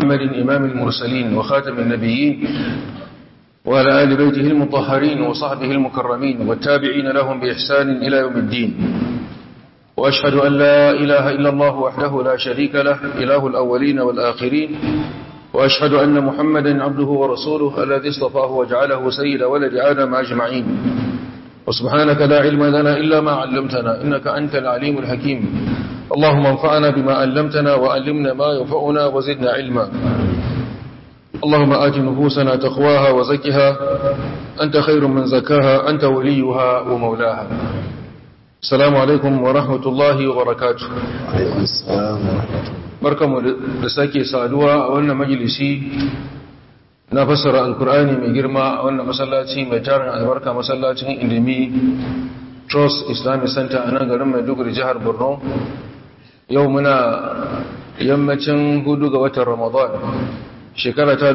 محمد إمام المرسلين وخاتم النبيين وعلى آل بيته المطهرين وصحبه المكرمين والتابعين لهم بإحسان إلى يوم الدين وأشهد أن لا إله إلا الله وحده لا شريك له إله الأولين والآخرين وأشهد أن محمدا عبده ورسوله الذي اصطفاه وجعله سيد ولد آدم أجمعين وسبحانك لا علم لنا إلا ما علمتنا إنك أنت العليم الحكيم اللهم انفعنا بما علمتنا وعلمنا ما ينفعنا وزدنا علما اللهم آت نفوسنا تقواها وزكها أنت خير من زكاها أنت وليها ومولاها السلام عليكم ورحمة الله وبركاته عليكم السلام ورحمة الله barkamu da sake saduwa a wannan majalisi na fassara alkur'ani mai girma a wannan masallaci mai tarin albarka masallacin indimi trust islamic center a nan garin maiduguri jihar borno yau muna yammacin hudu ga watan ramadan shekara ta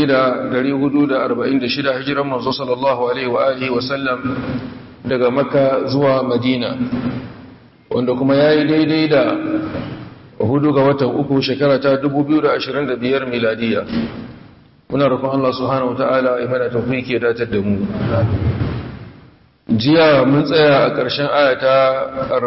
1446 hijiran manzo sallallahu alaihi wa alihi wa sallam daga makka zuwa madina wanda kuma yayi daidai da hudu ga watan uku shekara ta 2025 miladiya muna roƙon Allah subhanahu wataala ya mana tawfiki ya datar da mu jiya mun tsaya a ƙarshen aya ta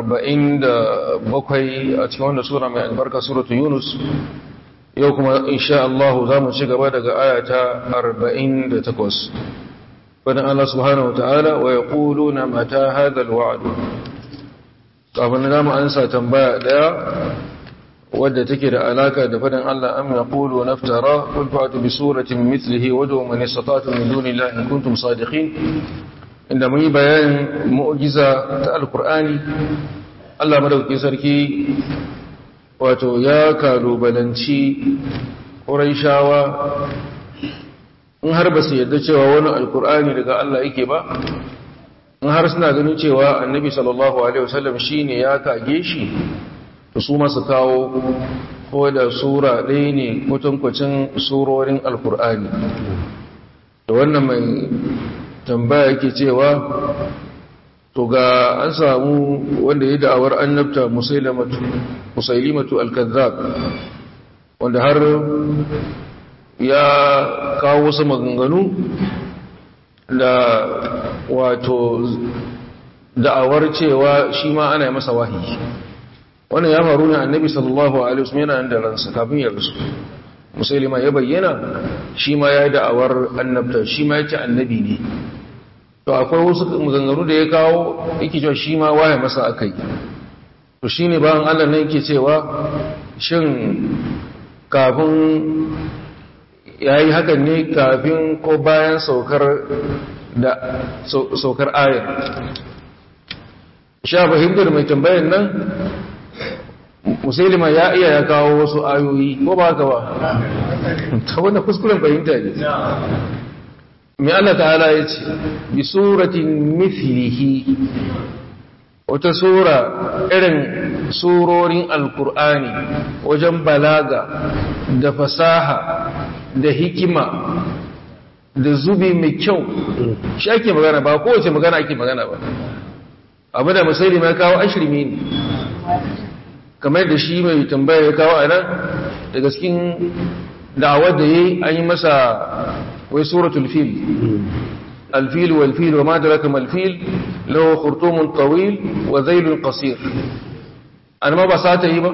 47 a cikin wannan sura mai albarka suratu yunus yau kuma insha Allah za mu ci gaba daga aya ta 48 fadin Allah subhanahu wataala wa yaquluna mata hadha alwa'd kafin da mu ansa tambaya daya wadda take da alaka da fadin Allah am yaqulu naftara qul fa'tu bi suratin mithlihi wad'u man istata'tum min dunillahi in kuntum sadiqin inda mun yi bayanin mu'jiza ta alqur'ani Allah madaukakin sarki wato ya kalubalanci quraishawa in har ba su yadda cewa wani alqur'ani daga Allah yake ba in har suna ganin cewa annabi sallallahu alaihi wasallam shine ya kage shi to su masu kawo ko da sura ɗaya ne mutunkwacin surorin alkur'ani da wannan mai tambaya yake cewa to ga an samu wanda ya da'awar annabta musailimatu alkazzab wanda har ya kawo wasu maganganu da wato da'awar cewa shi ma ana yi masa wahayi wannan ya faru ne annabi sallallahu alaihi wasallam yana da ransa kafin ya rasu musulma ya bayyana shi ma ya da'awar annabta shi ma yake annabi ne to akwai wasu maganganu da ya kawo yake cewa shi ma waye masa akai to shine bayan Allah ne yake cewa shin kafin yayi hakan ne kafin ko bayan saukar da saukar ayar sha fahimtar mai tambayar nan musulma ya iya ya kawo wasu ayoyi ko ba ka ba ta wanda kuskuren fahimta ne mai Allah ta'ala ya ce bi suratin mithlihi wata sura irin surorin alkur'ani wajen balaga da fasaha da hikima da zubi mai kyau shi ake magana ba kowace magana ake magana ba abu da musulma ya kawo ashirmi ne kamar da shi mai tambaya ya kawo a nan daga cikin da'awar da ya yi an yi masa wai suratul fil alfil wal fil wa ma daraka mal fil lahu khurtumun tawil wa zailun qasir an ma ba sata yi ba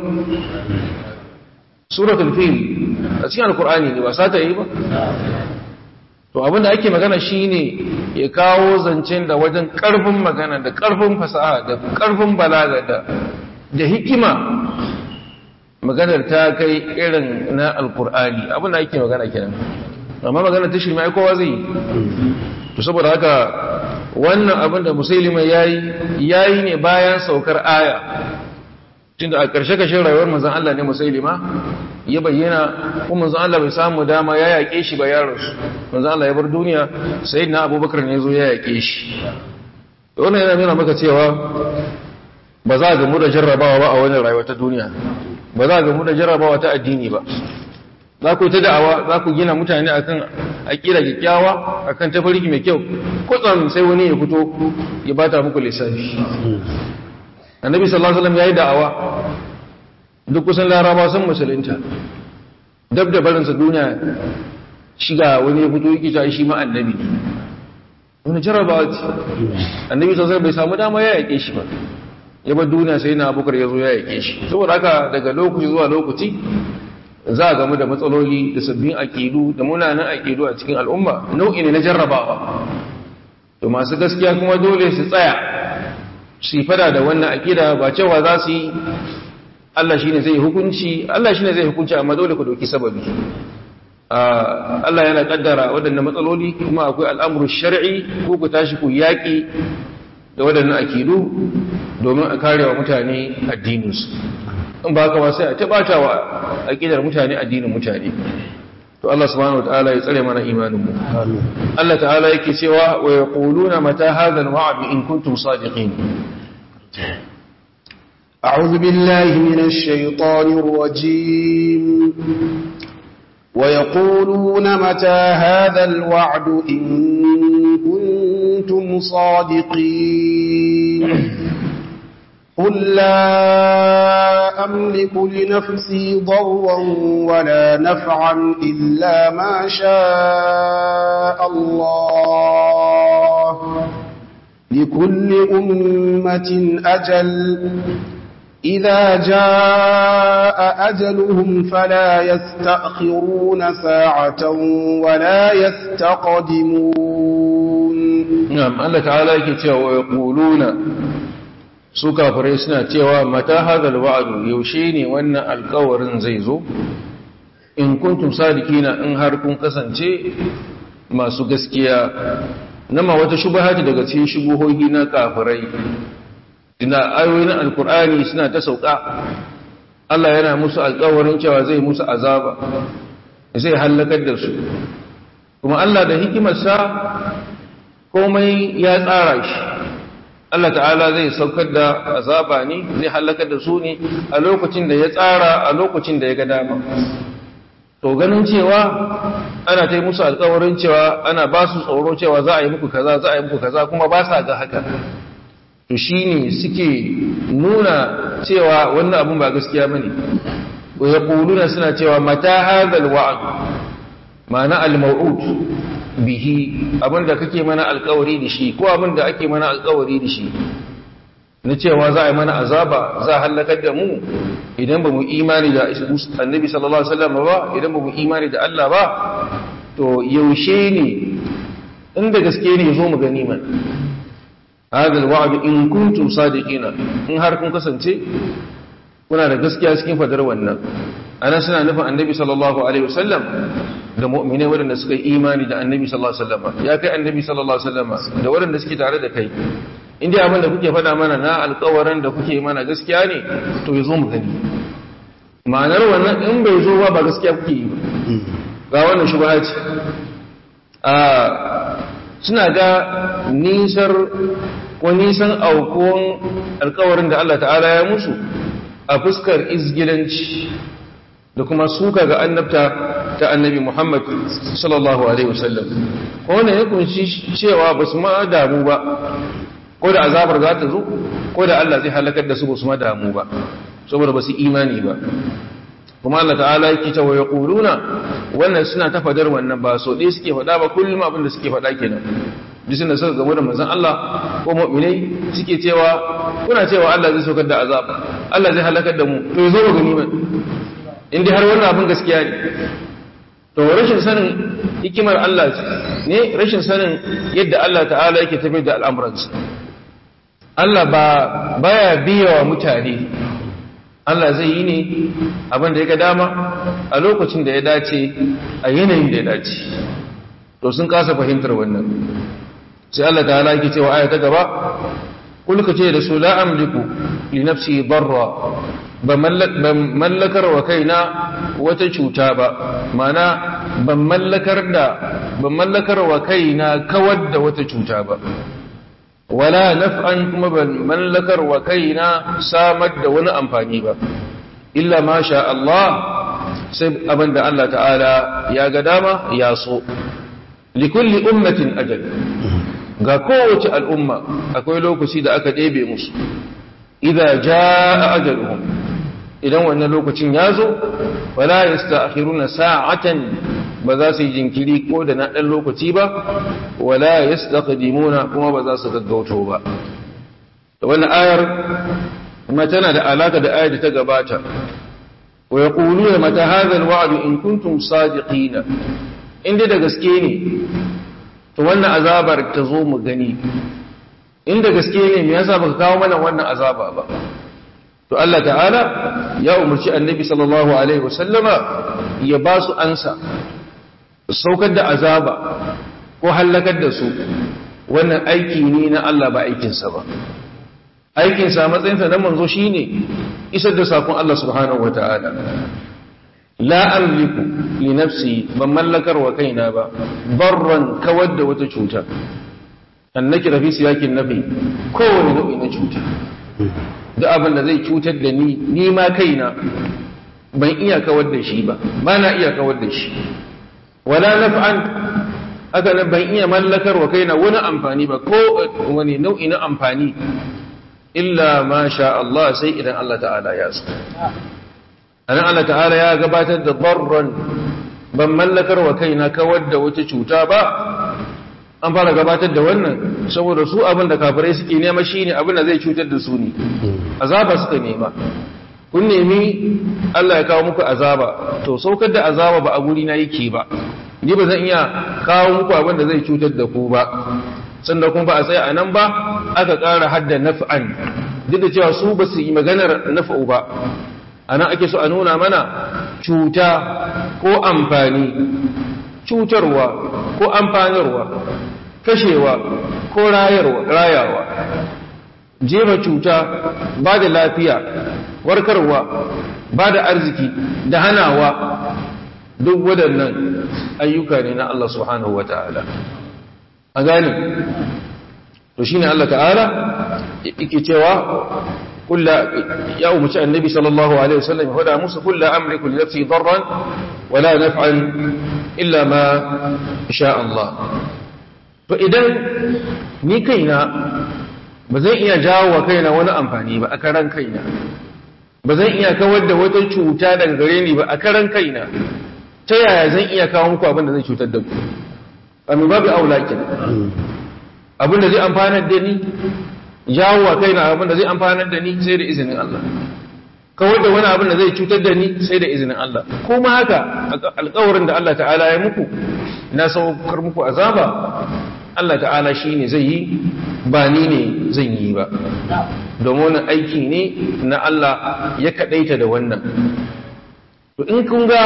suratul fil a cikin alqur'ani ne ba sata yi ba to abinda ake magana shine ya kawo zancen da wajen karfin magana da karfin fasaha da karfin balaga da da hikima maganar ta kai irin na alkur'ani abin da ake magana kenan amma maganar ta shirma kowa zai to saboda haka wannan abin da musulima yayi yayi ne bayan saukar aya tunda a ƙarshe kashin rayuwar manzon Allah ne musulima ya bayyana kuma manzon Allah bai samu dama ya yaƙe shi ba yaron su manzon Allah ya bar duniya sayyidina Abubakar ne zo ya yaƙe shi wannan yana nuna maka cewa ba za a gamu da jarrabawa ba a wani rayuwa ta duniya ba za a gamu da jarrabawa ta addini ba za ku yi ta da'awa za ku gina mutane akan aƙira kyakkyawa akan tafarki mai kyau kutsam sai wani ya fito ya bata muku lissafi annabi sallallahu alaihi wasallam yayi da'awa duk kusan laraba sun musulunta dab da barinsa duniya shiga wani ya fito yake cewa shi ma annabi ne wani jarabawa ce annabi sosai bai samu dama ya yake shi ba ya bar duniya sai na abokar ya zo ya yake shi saboda haka daga lokaci zuwa lokaci za a gamu da matsaloli da sabbin aƙidu da munanan aƙidu a cikin al'umma nau'i ne na jarrabawa to masu gaskiya kuma dole su tsaya su yi fada da wannan aƙida ba cewa za su yi Allah shi ne zai hukunci Allah shi ne zai hukunci amma dole ku doki sababi Allah yana kaddara waɗannan matsaloli kuma akwai al'amuru shari'i ko ku tashi ku yaƙi da waɗannan akidu domin a kare wa mutane addininsu in ba ka sai a taɓata wa aƙidar mutane addinin mutane to Allah subhanahu wa ta'ala ya tsare mana imaninmu Allah ta'ala yake cewa wa yaquluna mata hadha al-wa'd in kuntum sadiqin أعوذ بالله من الشيطان الرجيم ويقولون متى هذا الوعد إن كنتم صادقين قل لا أملك لنفسي ضرا ولا نفعا إلا ما شاء الله لكل أمة أجل إذا جاء أجلهم فلا يستأخرون ساعة ولا يستقدمون نعم الله تعالى يكتوى ويقولون su kafirai suna cewa mata hadal wa'adu yaushe ne wannan alkawarin zai zo in kuntum sadikina in har kun kasance masu gaskiya nama wata shubahati daga cikin shubuhohi na kafirai ina ayoyin alkur'ani suna ta sauka Allah yana musu alkawarin cewa zai musu azaba zai hallakar da su kuma Allah da hikimarsa komai ya tsara shi Allah ta'ala zai saukar da azaba ne zai halakar da su ne a lokacin da ya tsara a lokacin da ya ga dama to ganin cewa ana ta yi musu alkawarin cewa ana ba su tsoro cewa za a yi muku kaza za a yi muku kaza kuma ba sa ga haka to shi ne suke nuna cewa wannan abin ba gaskiya bane ko ya kuluna suna cewa mata hadal wa'd ma'ana al-maw'ud bihi abinda kake mana alkawari da shi ko abinda ake mana alkawari da shi na cewa za a yi mana azaba za a hallakar da mu idan ba mu imani da annabi sallallahu alaihi wasallam ba idan ba mu imani da Allah ba to yaushe ne inda gaske ne zo mu gani man hada alwa'd in kuntum sadiqina in har kun kasance kuna da gaskiya cikin fadar wannan ana suna nufin annabi sallallahu alaihi wasallam da mu'minai waɗanda suka yi imani da annabi sallallahu alaihi wasallam ya kai annabi sallallahu alaihi wasallam da waɗanda suke tare da kai inda abin da kuke faɗa mana na alƙawarin da kuke mana gaskiya ne to ya zo mu gani ma'anar wannan in bai zo ba ba gaskiya kuke yi ba ga wannan shubha ce a suna ga nisar ko nisan aukuwan alƙawarin da Allah ta'ala ya musu a fuskar izgilanci da kuma suka ga annabta ta annabi Muhammad sallallahu alaihi wasallam ko ne ya kunshi cewa ba su ma damu ba ko da azabar za ta zo ko da Allah zai halakar da su ba su ma damu ba saboda ba su imani ba kuma Allah ta'ala yake ta wa yaquluna wannan suna ta fadar wannan ba so dai suke fada ba kullum abin da suke fada kenan bisin da suka gamu da manzon Allah ko mu'minai suke cewa kuna cewa Allah zai saukar da azab Allah zai halakar da mu to zo ga gani ba inda har wannan abin gaskiya ne to rashin sanin hikimar Allah ne rashin sanin yadda Allah ta'ala yake tafiyar da al'amuransa Allah ba baya biya wa mutane Allah zai yi ne abin da ya ga dama a lokacin da ya dace a yanayin da ya dace to sun kasa fahimtar wannan sai Allah ta'ala yake cewa aya ta gaba kulka ce da su la amliku li nafsi darra ban mallakar wa kaina wata cuta ba mana ban mallakar da ban mallakar wa kaina kawar da wata cuta ba wala naf'an kuma ban mallakar wa kaina samar da wani amfani ba illa ma sha Allah sai abinda Allah ta'ala ya ga dama ya so likulli ummatin ajal ga kowace al'umma akwai lokaci da aka ɗebe musu idza jaa ajaluhum idan wannan lokacin ya zo wala yasta'khiruna sa'atan ba za su yi jinkiri ko da na ɗan lokaci ba wala yastaqdimuna kuma ba za su gaggauto ba da wannan ayar kuma tana da alaka da ayar da ta gabata wa yaquluna mata hadha alwa'd in kuntum sadiqina inda da gaske ne to wannan azabar ta zo mu gani inda gaske ne me yasa baka kawo mana wannan azaba ba to Allah ta'ala ya umarci annabi sallallahu alaihi wasallama ya ba su ansa saukar da azaba ko hallakar da su wannan aiki ne na Allah ba aikinsa ba aikinsa matsayinsa na manzo shine isar da sakon Allah subhanahu wata'ala la amliku li nafsi ban mallakar wa kaina ba barran kawar da wata cuta annaki rafi siyakin nafi kowane nau'i na cuta duk abin da zai cutar da ni ni ma kaina ban iya kawar da shi ba ba na iya kawar da shi wala naf'an aka nan ban iya mallakar wa kaina wani amfani ba ko wani nau'i na amfani illa ma sha Allah sai idan Allah ta'ala ya so anan Allah ta'ala ya gabatar da darran ban mallakar wa kaina kawar da wata cuta ba an fara gabatar da wannan saboda su abin da kafirai suke nema shine abin da zai cutar da su ne azaba suka nema kun nemi Allah ya kawo muku azaba to saukar da azaba ba a guri na yake ba ni ba zan iya kawo muku abin da zai cutar da ku ba sannan kuma ba a tsaya a nan ba aka ƙara hadda naf'an duk da cewa su ba su yi maganar naf'u ba a nan ake so a nuna mana cuta ko amfani cutarwa ko amfanarwa kashewa ko rayawa jefa cuta ba da lafiya warkarwa ba da arziki da hanawa duk waɗannan ayyuka ne na Allah subhanahu wa ta'ala a gani to shi ne Allah ta'ala yake cewa kulla ya umarci annabi sallallahu alaihi wasallam ya faɗa musu kulla amriku li nafsi darran wala naf'an illa ma sha Allah to idan ni kaina ba zan iya jawo wa kaina wani amfani ba a karan kaina ba zan iya kawar da wata cuta daga gare ni ba a karan kaina ta yaya zan iya kawo muku abin da zai cutar da ku amma babu aulakin abin da zai amfanar da ni jawo wa kaina abin da zai amfanar da ni sai da izinin Allah kawar da wani abin da zai cutar da ni sai da izinin Allah kuma haka alƙawarin da Allah ta'ala ya muku na saukar muku azaba Allah ta'ala shi ne zai yi ba ni ne zan yi ba domin wani aiki ne na Allah ya kaɗaita da wannan to in kun ga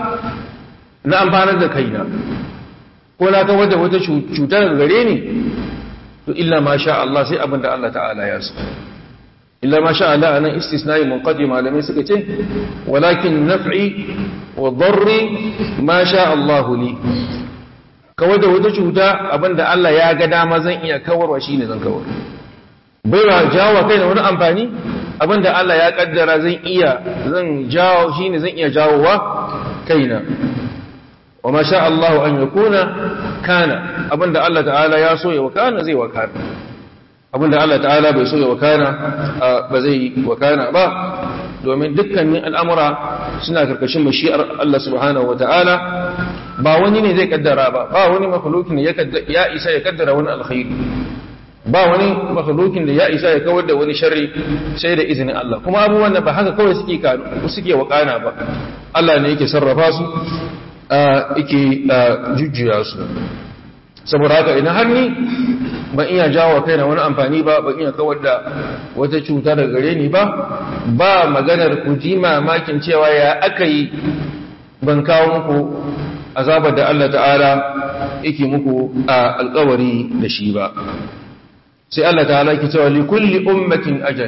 na amfanar da kaina ko na kawar da wata cuta daga gare ni to illa ma sha Allah sai abin da Allah ta'ala ya so illa ma sha Allah anan istisnai munqadi malamai suka ce walakin naf'i wa darri ma sha Allah li kawar da wata cuta abinda Allah ya ga dama zan iya kawarwa shine zan kawar bai ba jawo kai da wani amfani abinda Allah ya kaddara zan iya zan jawo shine zan iya jawowa kaina wa ma sha Allah an yakuna kana abinda Allah ta'ala ya so ya wakana zai wakana abinda Allah ta'ala bai so ya wakana ba zai wakana ba domin dukkanin al'amura suna karkashin mashi'ar Allah subhanahu wa ta'ala ba wani ne zai kaddara ba ba wani makhlukin ya isa ya kaddara wani alkhairi ba wani makhlukin da ya isa ya kawar da wani sharri sai da izinin Allah kuma abubuwan da ba haka kawai suke suke wakana ba Allah ne yake sarrafa su yake jujjuya su saboda haka ina har ni ban iya jawo kaina wani amfani ba ban iya kawar da wata cuta daga gare ni ba ba maganar ku ji mamakin cewa ya aka yi ban kawo muku azabar da Allah ta'ala yake muku a alkawari da shi ba sai Allah ta'ala ke cewa li kulli ummatin ajal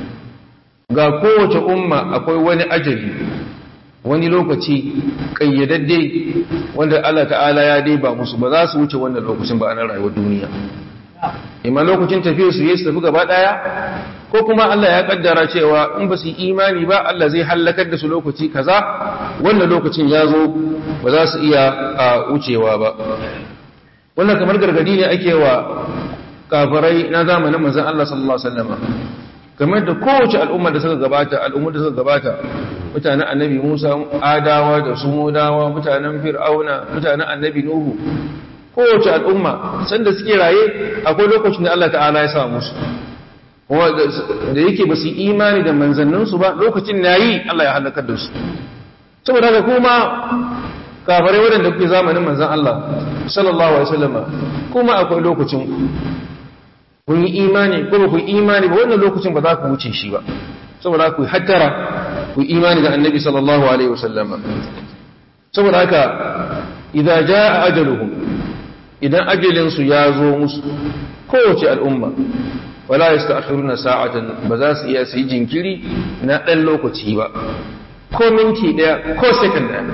ga kowace umma akwai wani ajali wani lokaci kayyadadde wanda Allah ta'ala ya dai ba musu ba za su wuce wannan lokacin ba a nan rayuwar duniya imma lokacin tafiyar su yi su tafi gaba daya ko kuma Allah ya kaddara cewa in ba su yi imani ba Allah zai hallakar da su lokaci kaza wannan lokacin ya zo ba za su iya a wucewa ba wannan kamar gargadi ne ake wa kafirai na zamanin manzon Allah sallallahu alaihi wasallam kamar da kowace al'umma da suka gabata al'ummar da suka gabata mutanen annabi Musa adawa da sumudawa mutanen fir'auna mutanen annabi nuhu kowace al'umma sanda suke raye akwai lokacin da Allah ta'ala ya sa musu kuma da yake ba su imani da manzanninsu ba lokacin na yi Allah ya halakar da su saboda haka kuma kafarai waɗanda kuke zamanin manzan Allah sallallahu alaihi wasallama kuma akwai lokacin kun yi imani ko ba ku yi imani ba wannan lokacin ba za ku wuce shi ba saboda ku hattara ku yi imani da annabi sallallahu alaihi wasallama saboda haka idan jaa ajaluhum idan ajalin su ya zo musu kowace al'umma wala yasta'khiruna sa'atan ba za su iya su yi jinkiri na dan lokaci ba ko minti daya ko second daya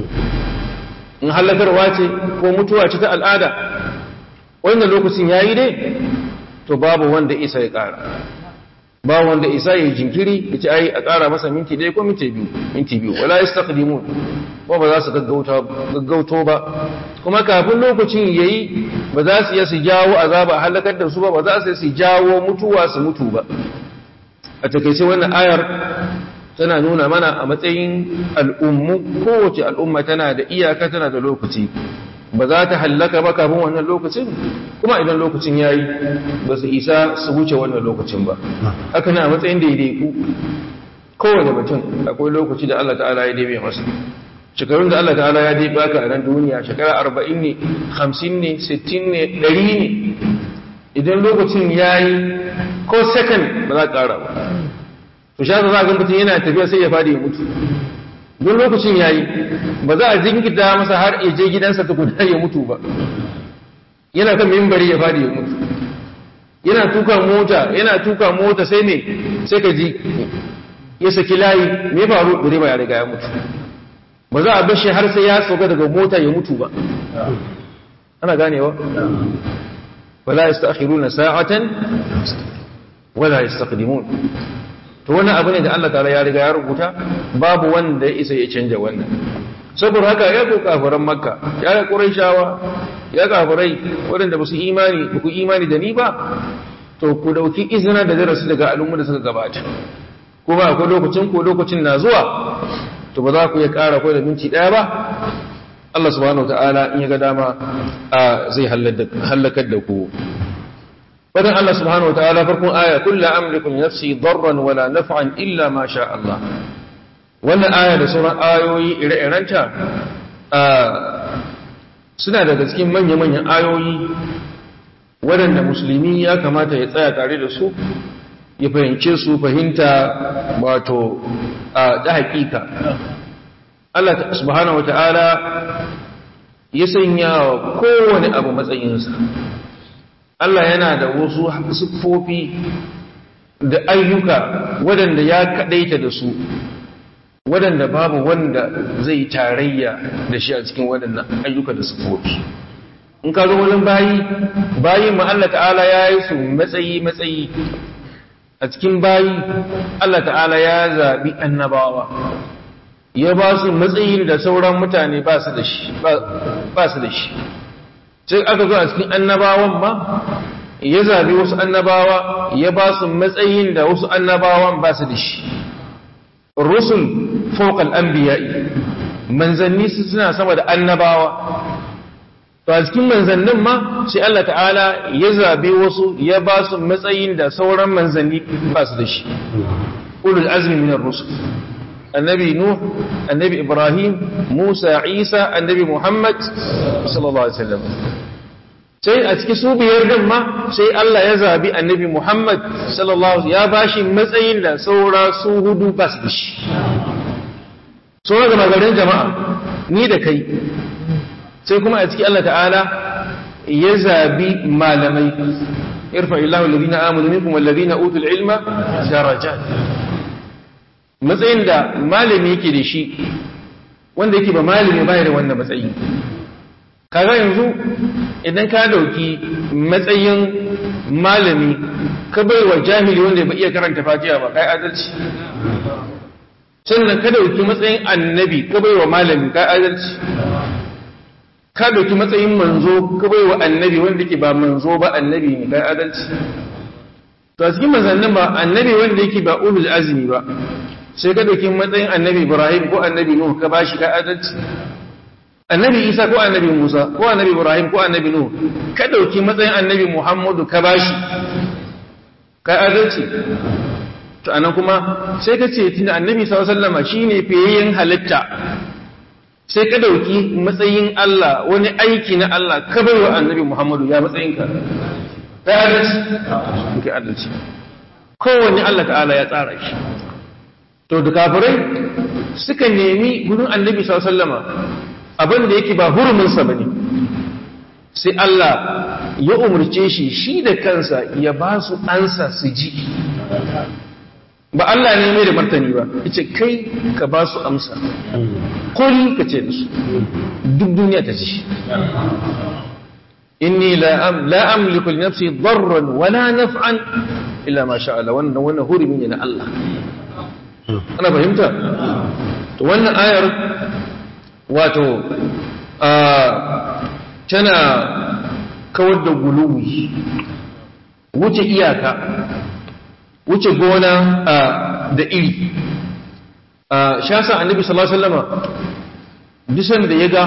in halakarwa ce ko mutuwa ce ta al'ada wannan lokacin yayi dai to babu wanda isa ya ƙara ba wanda isa ya jinkiri ya ce ai a ƙara masa minti ɗaya ko minti biyu minti biyu wala yastaqdimun ko ba za su gaggauto ba kuma kafin lokacin yayi ba za su iya su jawo azaba halakar da su ba ba za su su jawo mutuwa su mutu ba a takaice wannan ayar tana nuna mana a matsayin al'ummu kowace al'umma tana da iyaka tana da lokaci ba za ta hallaka ba kafin wannan lokacin kuma idan lokacin ya yi ba su isa su wuce wannan lokacin ba haka na a matsayin daidaiku kowane mutum akwai lokaci da Allah ta'ala ya daime masa shekarun da Allah ta'ala ya dai baka a nan duniya shekara arba'in ne hamsin ne sittin ne ɗari ne idan lokacin ya yi ko second ba za ka ƙara ba to sha za a ga mutum yana tafiya sai ya fadi ya mutu don lokacin ya yi ba za a jinkita masa har ya je gidansa tukuna ya mutu ba yana kan mimbari ya fadi ya mutu yana tuka mota yana tuka mota sai ne sai ka ji ya saki layi me faru direba ya riga ya mutu ba za a bashi har sai ya sauka daga mota ya mutu ba ana ganewa wala yastakhiruna sa'atan wala yastaqdimun to wannan abu ne da Allah ta'ala ya riga ya rubuta babu wanda ya isa ya canja wannan saboda haka ya ko kafiran makka ya ga quraishawa ya kafirai waɗanda ba su imani ba ku imani da ni ba to ku dauki izina da darasi daga al'umma da suka gabata kuma akwai lokacin ko lokacin na zuwa to ba za ku ya ƙara ko da minti ɗaya ba Allah subhanahu wa ta'ala in ya ga dama zai hallakar da ku فدن الله سبحانه وتعالى فرقون آية كل أملك نفسي ضرا ولا نفعا إلا ما شاء الله wannan aya da sauran ayoyi ire-irenta suna daga cikin manya-manyan ayoyi waɗanda musulmi ya kamata ya tsaya tare da su ya fahimce su fahimta wato da haƙiƙa Allah subhanahu wa ta'ala ya sanya wa kowane abu matsayinsa Allah yana da wasu siffofi da ayyuka waɗanda ya kaɗaita da su waɗanda babu wanda zai tarayya da shi a cikin waɗannan ayyuka da siffofi in ka zo wani bayi bayi ma Allah ta'ala ya yi su matsayi matsayi a cikin bayi Allah ta'ala ya zaɓi annabawa ya ba su matsayin da sauran mutane ba su da shi ba su da shi sai aka zo a cikin annabawan ma ya zabi wasu annabawa ya ba su matsayin da wasu annabawan ba su da shi rusul fawqal anbiya'i manzanni su suna sama da annabawa to a cikin manzannin ma sai Allah ta'ala ya zabi wasu ya ba su matsayin da sauran manzanni ba su da shi ulul azmi minar rusul annabi nuh annabi ibrahim musa isa annabi muhammad sallallahu alaihi wasallam sai a cikin su biyar din ma sai Allah ya zabi annabi muhammad sallallahu ya bashi matsayin da saura su hudu ba su shi saura ga magarin jama'a ni da kai sai kuma a cikin Allah ta'ala ya zabi malamai irfa illahu alladhina amanu minkum walladhina utul ilma darajat matsayin da malami yake da shi wanda yake ba malami ba da wannan matsayi kaga yanzu idan ka dauki matsayin malami ka bai wa jahili wanda ba iya karanta fatiha ba kai adalci sannan ka dauki matsayin annabi ka bai wa malami kai adalci ka dauki matsayin manzo ka bai wa annabi wanda ke ba manzo ba annabi ne kai adalci to a cikin manzannin ba annabi wanda yake ba ulul azmi ba sai ka dauki matsayin annabi Ibrahim ko annabi Nuh ka bashi ka adalci annabi Isa ko annabi Musa ko annabi Ibrahim ko annabi Nuh ka dauki matsayin annabi Muhammadu ka bashi ka adalci to anan kuma sai ka ce tunda annabi sallallahu alaihi wasallam shine fiyayyen halitta sai ka dauki matsayin Allah wani aiki na Allah ka bai wa annabi Muhammadu ya matsayinka ka adalci ka adalci kowanne Allah ta'ala ya tsara shi to da kafirai suka nemi gurin annabi sallallahu alaihi wasallam abin da yake ba hurumin sa bane sai Allah ya umurce shi shi da kansa ya ba su ansa su ji ba Allah ne mai da martani ba yace kai ka ba su amsa kul ka ce da su duk duniya ta ji inni la am la amliku li nafsi darran wala naf'an illa ma sha Allah wannan wannan hurumi ne na Allah ana fahimta to wannan ayar wato a tana kawar da guluwi wuce iyaka wuce gona da iri shasa annabi sallallahu alaihi wasallam bisan da ya ga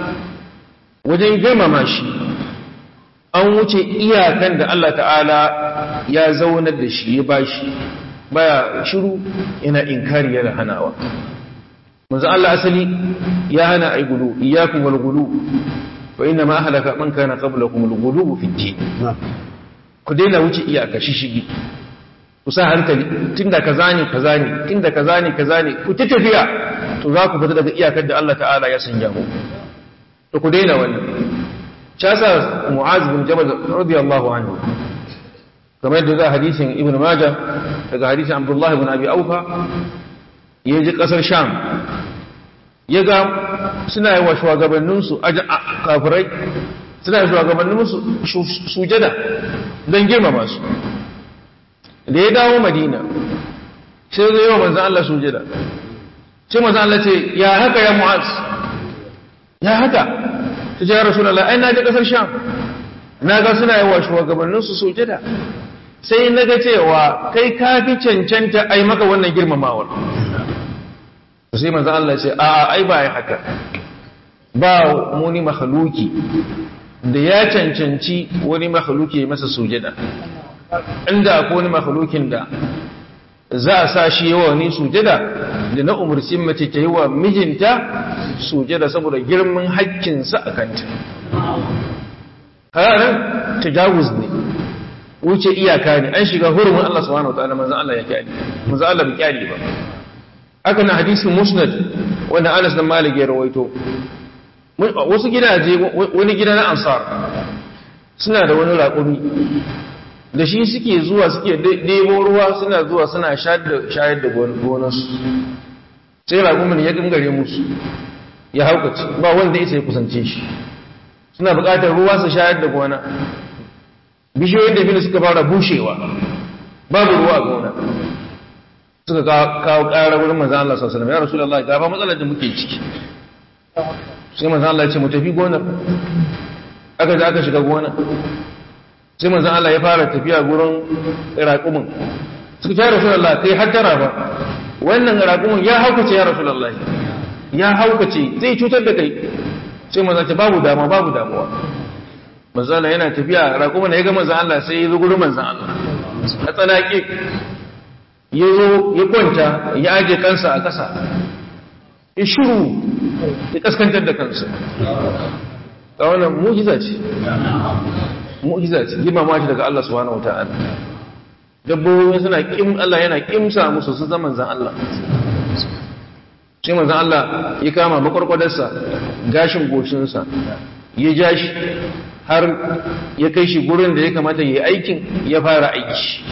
wajen girmama shi an wuce iyakan da Allah ta'ala ya zaunar da shi ya bashi baya shiru yana inkari yana hanawa manzo Allah asali ya hana ai gulu iyyakum wal gulu fa inna ma ahlaka man kana qablakum al gulu fi din ku daina wuce iyaka shishigi ku sa hankali tunda kaza ne kaza ne tunda kaza ne kaza ne ku ta tafiya to za ku fita daga iyakar da Allah ta'ala ya sanya mu to ku daina wannan casa mu'az bin jabal radiyallahu anhu kamar yadda za hadisin ibn majah daga hadisin abdullahi ibn abi aufa ya ji kasar sham ya ga suna yi wa shugabanninsu kafirai suna yi shugabanninsu sujada don girmama su da ya dawo madina sai zai yi wa manzan Allah sujada sai manzan Allah ce ya haka ya mu'az ya haka ta ce ya rasu ai na ji kasar sham na ga suna yi wa shugabanninsu sujada sai na ga cewa kai ka fi cancanta ai maka wannan girmamawar sai manzan Allah ce a ai ba ya haka ba muni mahaluki da ya cancanci wani mahaluki masa sujada inda akwai wani mahalukin da za a sa shi yawa wani sujada da na umarci mace ta yi wa mijinta sujada saboda girman haƙƙinsa a kanta hararin tajawuz ne wuce iyaka ne an shiga hurumin Allah subhanahu wataala manzon Allah ya kyale manzon Allah bai kyale ba aka na hadisin musnad wanda Anas dan Malik ya rawaito wasu gidaje wani gida na ansar suna da wani raƙumi da shi suke zuwa suke ɗebo ruwa suna zuwa suna shayar da gonarsu sai raƙumin ya gangare musu ya haukaci ba wanda isa ya kusance shi suna buƙatar ruwa su shayar da gona bishiyoyin da biyu suka fara bushewa babu ruwa a gona suka kawo ƙara wurin manzan Allah sallallahu alaihi wasallam ya rasulullahi ga ba matsalar da muke ciki sai manzan Allah ya ce mu tafi gonar aka je aka shiga gona sai manzan Allah ya fara tafiya gurin raƙumin suka ce ya rasulullahi kai hattara ba wannan raƙumin ya haukace ya rasulullahi ya haukace zai cutar da kai sai manzan ce babu damuwa babu damuwa manzan Allah yana tafiya raƙumin ya ga manzan Allah sai ya zo gurin manzan Allah a tsanake ya zo ya kwanta ya aje kansa a ƙasa ya shiru ya kaskantar da kansa ta wannan mujiza ce mujiza ce girmama shi daga Allah subhanahu wata'ala dabbobi suna kim Allah yana kimsa musu su zaman zan Allah sai manzan Allah ya kama makwarkwadarsa gashin goshinsa ya ja shi har ya kai shi gurin da ya kamata ya yi aikin ya fara aiki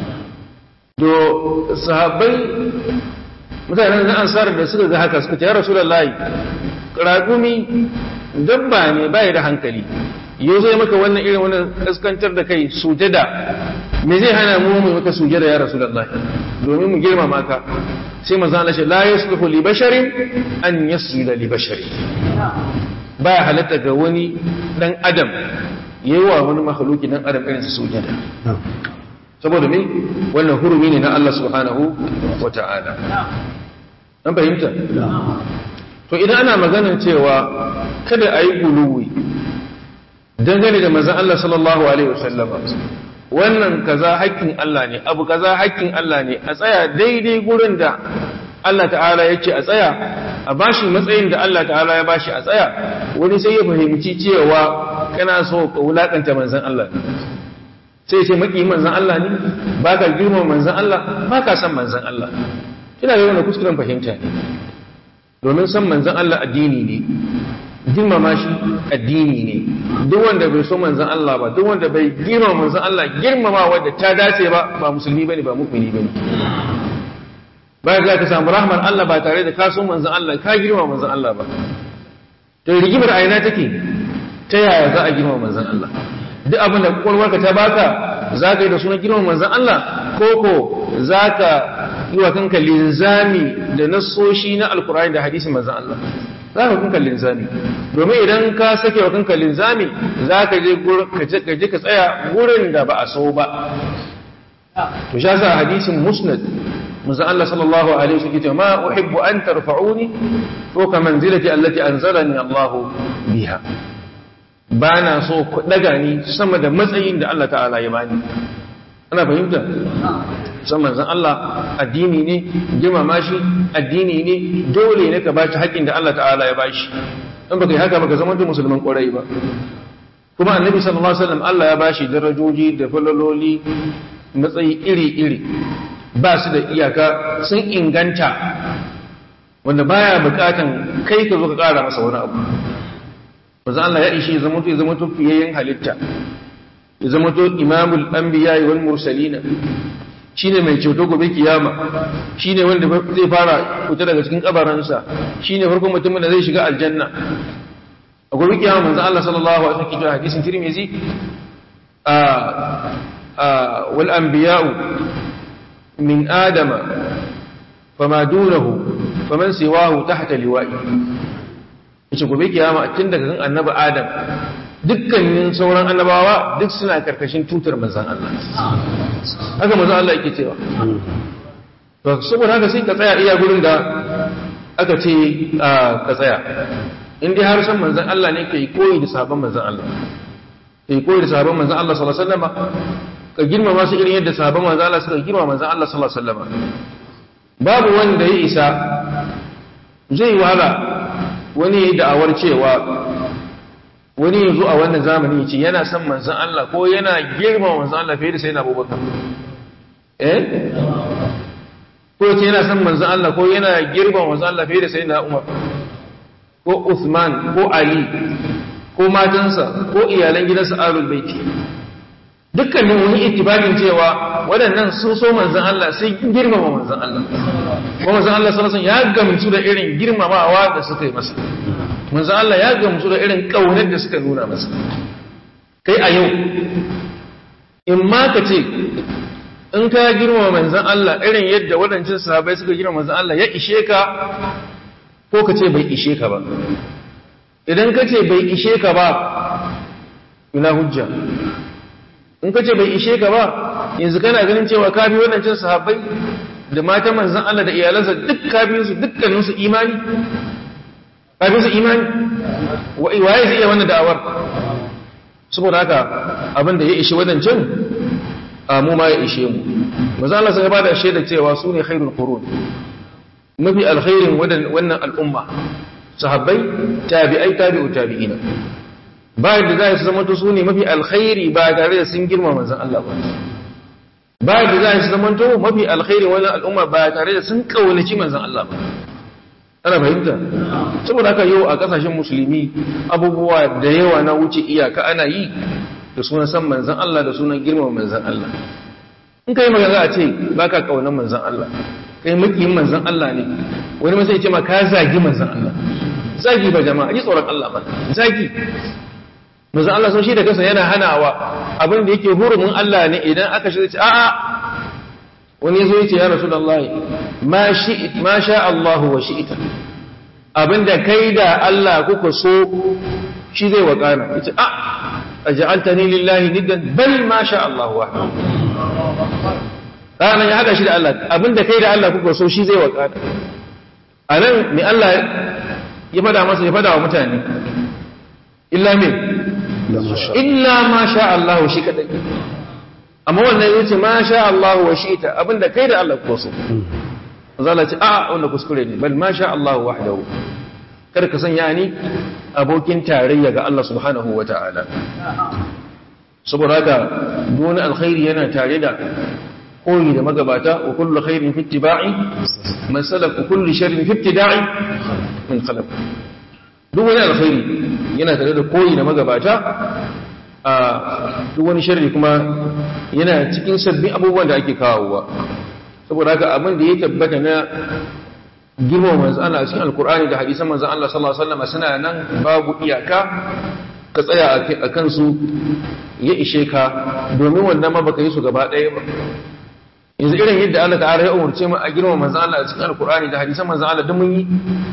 do sahabbai mutanen na ansar da suka ga haka suka ce ya rasulullahi ragumi dabba ne bai da hankali yau zai maka wannan irin wannan kaskantar da kai sujada me zai hana mu mu maka sujada ya rasulullahi domin mu girmama ka sai manzo Allah ce la yasluhu li basharin an yasjuda li basharin baya halatta ga wani dan adam yayi wa wani makhluki dan adam irin su sujada saboda me wannan hurumi ne na Allah subhanahu wa ta'ala an fahimta to idan ana maganar cewa kada a yi guluwi dangane da manzan Allah sallallahu alaihi wasallam wannan kaza haƙƙin Allah ne abu kaza haƙƙin Allah ne a tsaya daidai gurin da Allah ta'ala ya ce a tsaya a bashi matsayin da Allah ta'ala ya bashi a tsaya wani sai ya fahimci cewa kana so ka wulakanta manzan Allah ne sai ce maki manzan Allah ne ba ka girma manzan Allah ba ka san manzan Allah ina yi wani kuskuren fahimta ne domin san manzan Allah addini ne girmama shi addini ne duk wanda bai so manzan Allah ba duk wanda bai girmama manzan Allah girmama wanda ta dace ba ba musulmi bane ba mu'mini bane ba za ka samu rahmar Allah ba tare da ka so manzan Allah ka girmama manzan Allah ba to rigimar aina take ta yaya za a girmama manzan Allah duk abin da kwakwalwarka ta baka za ka yi da sunan girmama manzan Allah ko ko za ka yi wa kanka linzami da nassoshi na alkur'ani da hadisin manzan Allah za ka kanka linzami domin idan ka sake wa kanka linzami za ka je ka tsaya gurin da ba a so ba to sha sa hadisin musnad manzan Allah sallallahu alaihi wasallam ce ma uhibbu an tarfa'uni fawqa manzilati allati anzalani Allah biha ba na so ku daga ni sama da matsayin da Allah ta'ala ya bani ana fahimta san manzan Allah addini ne girmama shi addini ne dole ne ka ba shi haƙƙin da Allah ta'ala ya ba shi in baka yi haka baka zama musulman ƙwarai ba kuma annabi sallallahu alaihi wasallam Allah ya ba shi darajoji da falaloli matsayi iri-iri ba su da iyaka sun inganta wanda baya bukatan kai ka zo ka ƙara masa wani abu manzan Allah ya ishe zama to ya zama to fiyayyen halitta ya zama to imamul anbiya wal mursalina shine mai ceto gobe kiyama shine wanda zai fara fita daga cikin kabaransa shine farkon mutumin da zai shiga aljanna a gobe kiyama manzo Allah sallallahu alaihi wasallam kitab hadisin Tirmidhi a a wal anbiya'u min adama fama dunahu faman siwahu tahta liwa'i yace gobe kiyama tun daga kan annabi adam dukkanin sauran annabawa duk suna karkashin tutar manzan Allah haka manzan Allah yake cewa to saboda haka sai ka tsaya iya gurin da aka ce ka tsaya in dai har san manzan Allah ne kai koyi da sabon manzan Allah kai koyi da sabon manzan Allah sallallahu alaihi wasallam ka girmama su irin yadda sabon manzan Allah suka girmama manzan Allah sallallahu alaihi wasallam babu wanda ya isa zai wahala wani ya yi da'awar cewa wani yanzu a wannan zamani ce yana son manzan Allah ko yana girma manzan Allah fiye da sai na abubakar eh ko ce yana son manzan Allah ko yana girma manzan Allah fiye da sai na umar ko Uthman ko Ali ko matansa ko iyalan gidansa alul baiti dukkanin wani itibarin cewa waɗannan sun so manzan Allah sai girmama manzan Allah ko manzan Allah sallallahu alaihi wasallam ya gamsu da irin girmamawa da suka yi masa manzo Allah ya gamsu da irin kaunar da suka nuna masa kai a yau in ma ka ce in ka girma manzan Allah irin yadda waɗancan sahabbai suka girma manzan Allah ya ishe ka ko ka ce bai ishe ka ba idan ka ce bai ishe ka ba ina hujja in ka ce bai ishe ka ba yanzu kana ganin cewa ka bi waɗancan sahabbai da matan manzan Allah da iyalansa duk ka bi su dukkaninsu imani kafin su imani waye zai iya wannan da'awar saboda haka abin da ya ishe wadancan mu ma ya ishe mu maza Allah sun ba da shaida cewa su ne khairul qurun mafi alkhairin wannan al'umma sahabbai tabi'ai tabi'u tabi'ina ba da za su zama su ne mafi alkhairi ba tare da sun girma manzon Allah ba ba da za su zama mafi alkhairin wannan al'umma ba tare da sun kaunaci manzon Allah ba ana fahimta saboda haka yau a kasashen musulmi abubuwa da yawa na wuce iyaka ana yi da sunan san manzan Allah da sunan girmama manzan Allah in kai magana a ce baka kaunar manzan Allah kai makiyin manzan Allah ne wani masai ce ma ka zagi manzan Allah zagi ba jama'a ji tsoron Allah ba zagi manzan Allah sun shi da kansa yana hanawa abin da yake hurumin Allah ne idan aka shi ce a'a wani zo yace ya rasulullahi ma shi ma sha Allah wa shi'ita abinda kai da Allah kuka so shi zai wakana yace a aj'altani lillahi niddan bal ma sha Allah wahdahu ranar ya haɗa shi da Allah abinda kai da Allah kuka so shi zai wakana a nan mai Allah ya fada masa ya fada wa mutane illa me illa ma sha Allah shi kadai amma wannan ya ce ma sha Allah wa shi ta abinda kai da Allah kuka so zala ce a wanda kuskure ne bal ma sha Allah wahdahu kada ka sanya ni abokin tarayya ga Allah subhanahu wa ta'ala saboda haka duk alkhairi yana tare da koyi da magabata wa kullu khairin fi ittiba'i man salaka kullu sharrin fi ibtida'i min khalaq duk wani alkhairi yana tare da koyi da magabata a duk wani sharri kuma yana cikin sabbin abubuwan da ake kawowa saboda haka abin da ya tabbata na girmama manzo Allah a cikin alkur'ani da hadisan manzo Allah sallallahu alaihi wasallam suna nan babu iyaka ka tsaya a kansu ya ishe ka domin wannan ma baka yi su gaba ɗaya ba yanzu irin yadda Allah ta'ala ya umurce mu a girma manzon Allah a cikin Alkur'ani da hadisan manzon Allah duk mun yi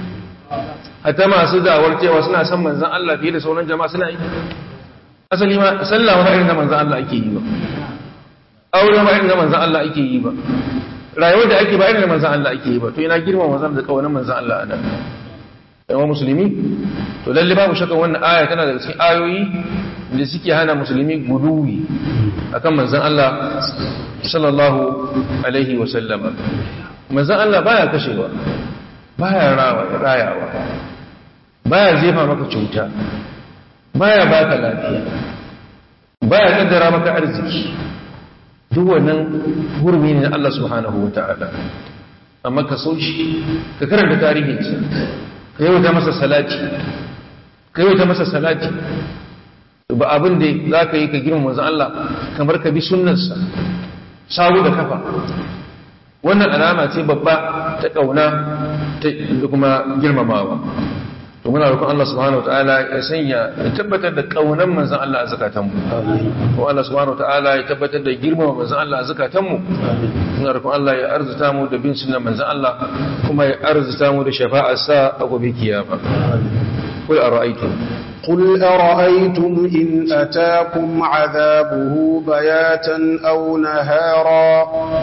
hatta masu da'awar cewa suna son manzon Allah fiye da sauran jama'a suna yi asali ma sallah ma irin da manzon Allah ake yi ba aure ma irin da manzon Allah ake yi ba rayuwar da ake ba irin da manzon Allah ake yi ba to ina girma manzon da kawanan manzon Allah a nan yawan musulmi to lalle babu shakka wannan aya tana daga cikin ayoyi da suke hana musulmi guduwi akan manzon Allah sallallahu alaihi wa sallama manzon Allah baya kashewa baya rayawa baya jefa maka cuta baya baka lafiya baya kaddara maka arziki duk wannan hurmi ne na Allah subhanahu wa ta'ala amma ka so shi ka karanta tarihinsa ka yauta masa salati ka yauta masa salati ba abin da za ka yi ka girma manzan Allah kamar ka bi sunnarsa sawu da kafa wannan alama ce babba ta ƙauna da kuma girmamawa to muna roƙon Allah subhanahu wataala ya sanya ya tabbatar da ƙaunar manzan Allah a zakatanmu ko Allah subhanahu wataala ya tabbatar da girmama manzan Allah a zakatanmu muna roƙon Allah ya arzuta mu da bin sunnar manzan Allah kuma ya arzuta mu da shafa'ar sa a gobe kiyama kul ara'aytum قل أرأيتم إن أتاكم عذابه بياتا أو نهارا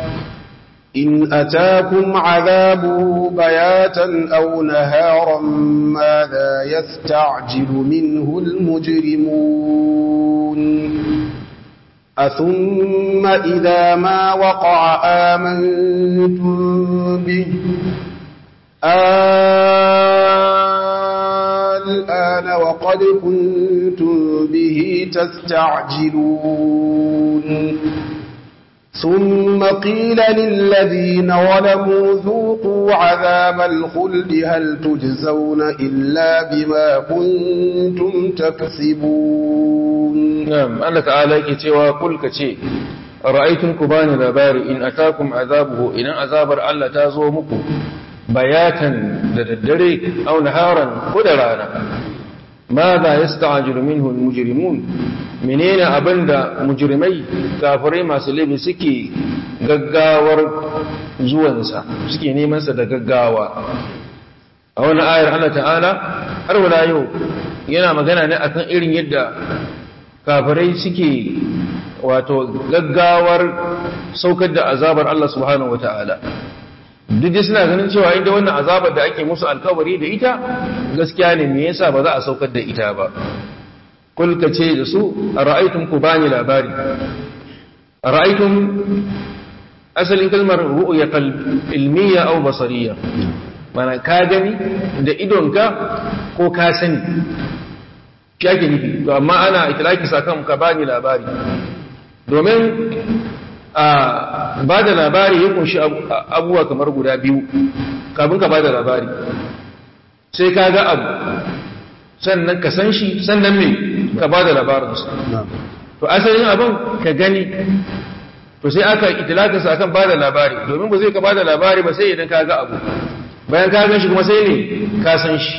إن أتاكم عذابه بياتا أو نهارا ماذا يستعجل منه المجرمون أثم إذا ما وقع آمنتم به الآن وقد كنتم به تستعجلون ثم قيل للذين ظلموا ذوقوا عذاب الخلد هل تجزون إلا بما كنتم تكسبون نعم الله تعالى كتوى قل كتي رأيتم كبان labari in atakum azabuhu idan azabar Allah ta zo muku bayatan da daddare aw naharan ko da rana ماذا يستعجل منه المجرمون menene abinda mujrimai kafirai masu laifi suke gaggawar zuwansa suke neman sa da gaggawa a wani ayar Allah ta'ala har wala yau yana magana ne akan irin yadda kafirai suke wato gaggawar saukar da azabar Allah subhanahu wata'ala duk da suna ganin cewa inda wannan azabar da ake musu alkawari da ita gaskiya ne me yasa ba za a saukar da ita ba kul ka ce da su ara'aytum ku bani labari ara'aytum asalin kalmar ru'ya ilmiya aw basariya mana ka gani da idonka ko ka sani shi nufi to amma ana itilaki sakan ka bani labari domin a ba da labari ya kunshi abubuwa kamar guda biyu kafin ka ba da labari sai ka ga abu sannan ka san shi sannan me ka ba da labarinsa to asalin abin ka gani to sai aka itilakinsa akan ba da labari domin ba zai ka ba da labari ba sai idan ka ga abu bayan ka gan shi kuma sai ne ka san shi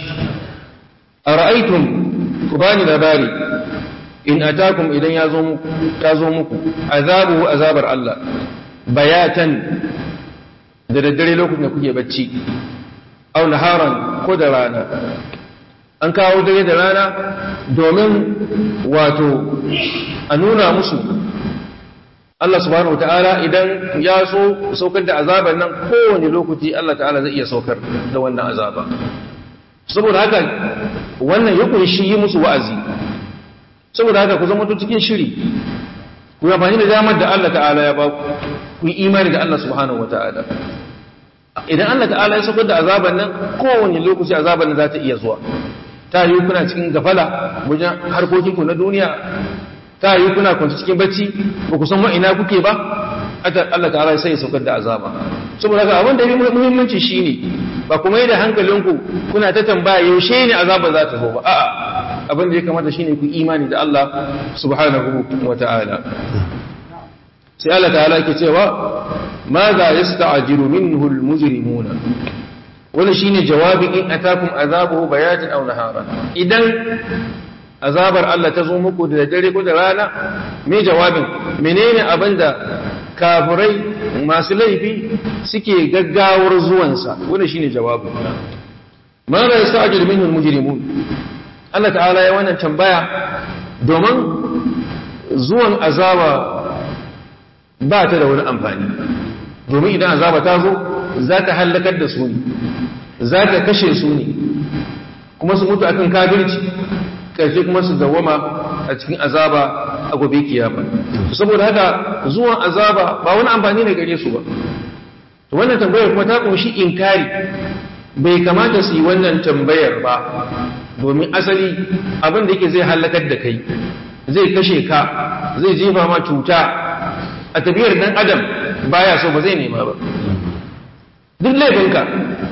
a ra'aitun ku ba ni labari in atakum idan ya zo muku ta zo muku azabu azabar Allah bayatan da daddare lokacin da kuke bacci aw naharan ko da rana an kawo dare da rana domin wato a nuna musu Allah subhanahu wataala idan ya so saukar da azaban nan kowane lokaci Allah ta'ala zai iya saukar da wannan azaba saboda haka wannan ya kunshi yi musu wa'azi saboda haka ku zama cikin shiri ku yi amfani da damar da Allah ta'ala ya ba ku yi imani da Allah subhanahu wataala idan Allah ta'ala ya saukar da azaban nan kowane lokaci azaban nan za ta iya zuwa ta yi kuna cikin gafala wajen harkokinku na duniya ta yi kuna kwanci cikin bacci ba ku san wa'ina kuke ba Allah ta'ala sai ya saukar da azaba saboda haka abin da ya muhimmanci shine ba kuma yi da hankalinku kuna ta tambaya yaushe ne azaba za ta zo ba a'a abin da ya kamata shine ku imani da Allah subhanahu wa ta'ala sai Allah ta'ala yake cewa ma za yasta'jilu minhu al-mujrimuna wani shine jawabin in atakum azabuhu bayatin aw nahara idan azabar Allah ta zo muku da dare ko da rana me jawabin menene abinda kafirai masu laifi suke gaggawar zuwansa wanda shine jawabin ma la yasta'jil minhu almujrimun Allah ta'ala ya wannan tambaya domin zuwan azaba ba ta da wani amfani domin idan azaba ta zo za ta hallakar da su ne za ta kashe su ne kuma su mutu akan kafirci ƙarshe kuma su dawama a cikin azaba a gobe kiyama saboda haka zuwan azaba ba wani amfani ne gare su ba to wannan tambayar kuma ta kunshi inkari bai kamata su yi wannan tambayar ba domin asali abin da yake zai halakar da kai zai kashe ka zai jefa ma cuta a tafiyar dan adam baya so ba zai nema ba duk laifinka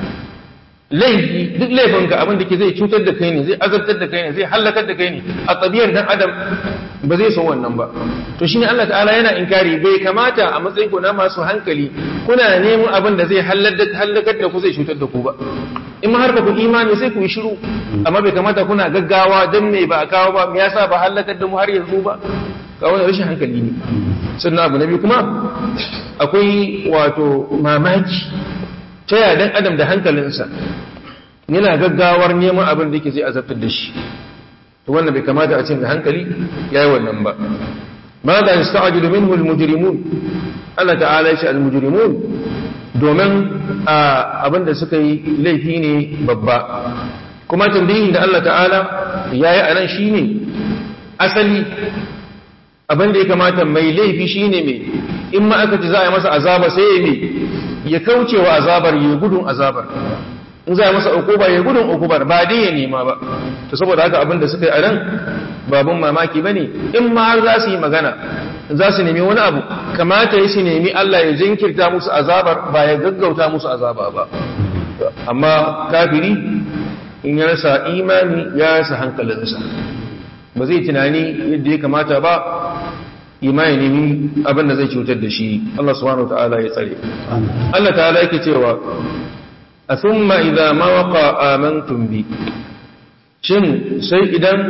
laifi duk laifinka abin da ke zai cutar da kai ne zai azabtar da kai ne zai halakar da kai ne a tsabiyar dan adam ba zai so wannan ba to shine Allah ta'ala yana inkari bai kamata a matsayin ku na masu hankali kuna neman abin da zai halakar da ku zai cutar da ku ba in ma har ba ku imani sai ku yi shiru amma bai kamata kuna gaggawa dan me ba a kawo ba me yasa ba halakar da mu har yanzu ba ga wani rashin hankali ne sannan abu na biyu kuma akwai wato mamaki ta yaya dan adam da hankalinsa yana gaggawar neman abin da yake zai azabtar da shi to wannan bai kamata a ce da hankali yayi wannan ba ma da yasta'jilu minhu almujrimun Allah ta'ala ya ce almujrimun domin abin da suka yi laifi ne babba kuma tambayin da Allah ta'ala yayi anan shine asali abin da ya kamata mai laifi shine mai in ma aka ci za a yi masa azaba sai ya mai ya kauce wa azabar ya gudun azabar in za a masa ukuba ya gudun ukubar ba dai ya nema ba to saboda haka abin da suka yi a nan babun mamaki bane in ma har za su yi magana za su nemi wani abu kamata ya su nemi Allah ya jinkirta musu azabar ba ya gaggauta musu azaba ba amma kafiri in ya rasa imani ya rasa hankalinsa ba zai tunani yadda ya kamata ba imani nemi abin da zai cutar da shi Allah subhanahu wa ta'ala ya tsare Allah ta'ala yake cewa a thumma idza ma waqa amantum bi shin sai idan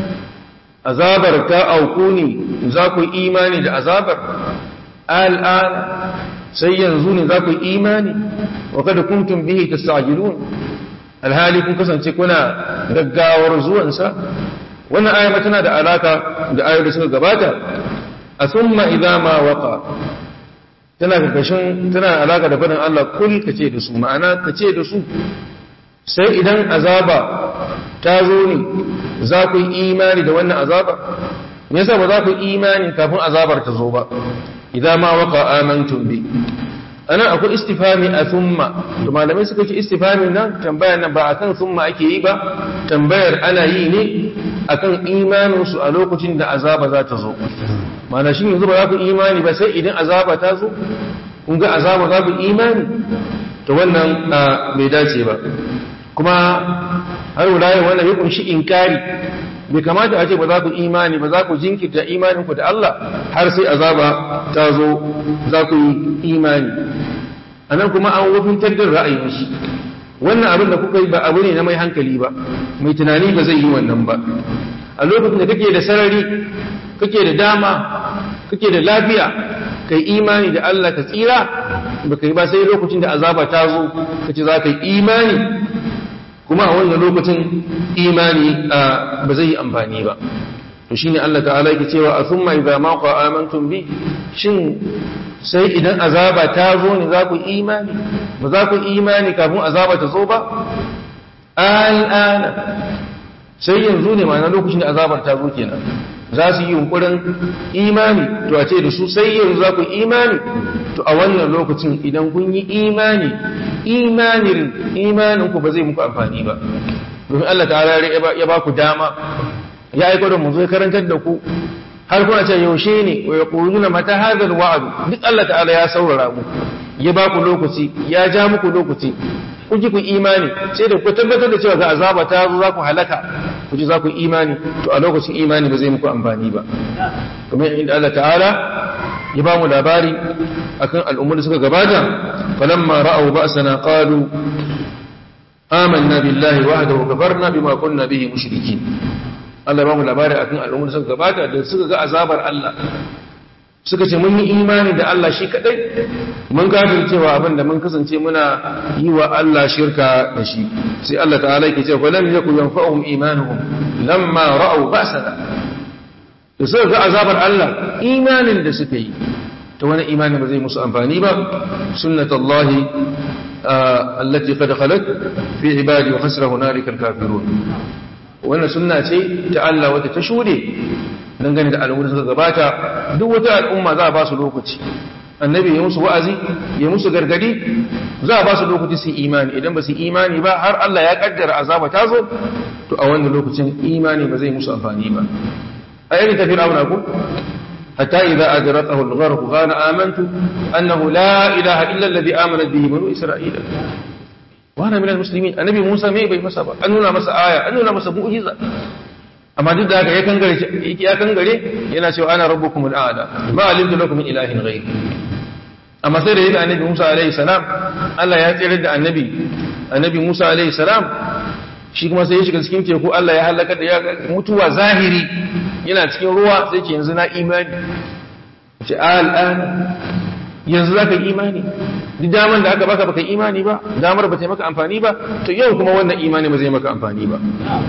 azabar ta auku ne za ku imani da azabar al'an sai yanzu ne za ku imani wa kada kuntum bihi tastajilun alhali kun kasance kuna gaggawar zuwansa wannan aya tana da alaka da ayoyi da suka gabata a summa idza ma waqa tana karkashin tana alaka da fadin Allah kul kace da su ma'ana kace da su sai idan azaba ta zo ne za ku yi imani da wannan azaba me yasa ba za ku yi imani kafin azabar ta zo ba idza ma waqa amantum bi anan akwai istifami a thumma to malamai suka ce istifami nan tambayar nan ba akan thumma ake yi ba tambayar ana yi ne akan imanin su a lokacin da azaba za ta zo mana shi yanzu ba za ku imani ba sai idan azaba ta zo kun ga azaba za ku imani to wannan bai dace ba kuma har wulaye wannan ya kunshi inkari bai kamata a ce ba za ku imani ba za ku jinkirta imaninku da Allah har sai azaba ta zo za ku yi imani a nan kuma an wafintar da ra'ayinsu wannan abin da kuka yi ba abu ne na mai hankali ba mai tunani ba zai yi wannan ba a lokacin da kake da sarari kake da dama kake da lafiya kai imani da Allah ka tsira ba kai ba sai lokacin da azaba ta zo kace za ka yi imani kuma a wannan lokacin imani ba zai yi amfani ba to shine Allah ta'ala yake cewa asumma idza ma qa amantum bi shin sai idan azaba ta zo ne za ku imani ba za ku imani kafin azaba ta zo ba al'ana sai yanzu ne ma'ana lokacin da azabar ta zo kenan za su yi yunkurin imani to a ce da su sai yanzu za ku imani to a wannan lokacin idan kun yi imani imanin imanin ku ba zai muku amfani ba domin Allah ta'ala ya ba ku dama ya aiko da mu zo karantar da ku har kuna ce yaushe ne wa yaquluna mata hadha alwa'd duk Allah ta'ala ya saurara mu ya ba ku lokaci ya ja muku lokaci ku ji ku imani sai da ku tabbatar da cewa ga azaba ta zo za ku halaka ku ji za ku imani to a lokacin imani ba zai muku amfani ba kamar inda Allah ta'ala ya ba mu labari akan al'ummar da suka gabata falamma ra'aw ba'sana qalu amanna billahi wahdahu wa kafarna bima kunna bihi mushrikin Allah ba mu labari akan al'ummar da suka gabata da suka ga azabar Allah suka ce mun yi imani da Allah shi kadai mun kafir cewa abin da mun kasance muna yi wa Allah shirka da shi sai Allah ta'ala yake cewa lam yakun yanfa'uhum imanuhum lamma ra'aw ba'sana da suka ga azabar Allah imanin da suka yi to wani imani ba zai musu amfani ba sunnatullahi allati qad khalat fi ibadi wa khasira hunalika al-kafirun wannan sunna ce ta Allah wadda ta shude dangane da al'ummar suka gabata duk wata al'umma za a ba su lokaci annabi ya musu wa'azi ya musu gargadi za a ba su lokaci su imani idan ba su imani ba har Allah ya kaddara azaba ta zo to a wannan lokacin imani ba zai musu amfani ba a irin tafi rauna ku hatta idza adrakahu al-gharq qala amantu annahu la ilaha illa alladhi amanat bihi banu isra'ila wa ana minal muslimin annabi Musa mai bai masa ba an nuna masa aya an nuna masa mu'jiza amma duk da haka ya kangare ya kangare yana cewa ana rabbukum al'ala ma alimtu lakum min ilahin ghayr amma sai da yadda annabi Musa alaihi salam Allah ya tsere da annabi annabi Musa alaihi salam shi kuma sai ya shiga cikin teku Allah ya halaka da ya mutuwa zahiri yana cikin ruwa sai ce yanzu na imani ce al'an yanzu zaka yi imani duk daman da aka baka baka imani ba damar ba ta maka amfani ba to yau kuma wannan imani ba zai maka amfani ba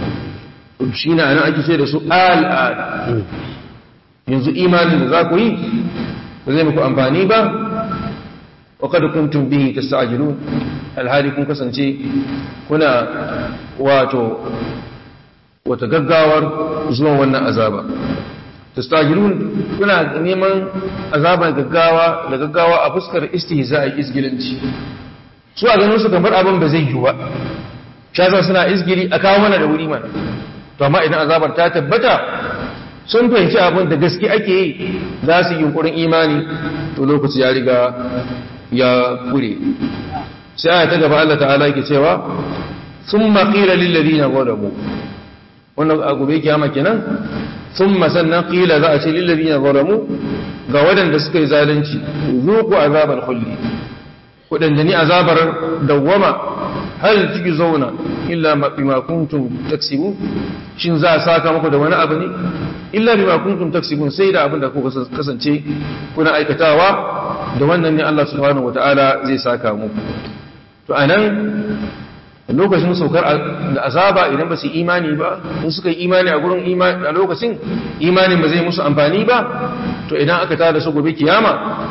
shi na nan ake ce da su al'ad yanzu imanin da za ku yi ba zai muku amfani ba wa kada kuntum bihi tasta'jilun alhali kun kasance kuna wato wata gaggawar zuwan wannan azaba tastajilun kuna neman azaban gaggawa da gaggawa a fuskar istihza'i isgilanci su a ganin su kamar abin ba zai yi ba shasa suna isgiri a kawo mana da wuri mana to amma idan azabar ta tabbata sun fahimci abin da gaske ake yi za su yi yunkurin imani to lokaci ya riga ya kure sai aya ta gaba Allah ta'ala yake cewa thumma qila lil ladina zalamu wannan a gobe kiyama kenan thumma sannan qila za a ce lil ladina zalamu ga wadanda suka yi zalunci zuqu azabal khuldi kudanda ni azabar dawwama hal zauna illa bima kuntum taksibun shin za a saka muku da wani abu ne illa bima kuntum taksibun sai da abin da kuka kasance kuna aikatawa da wannan ne Allah subhanahu wataala zai saka muku to anan lokacin saukar da azaba idan ba su imani ba in suka yi imani a gurin imani a lokacin imanin ba zai musu amfani ba to idan aka tada su gobe kiyama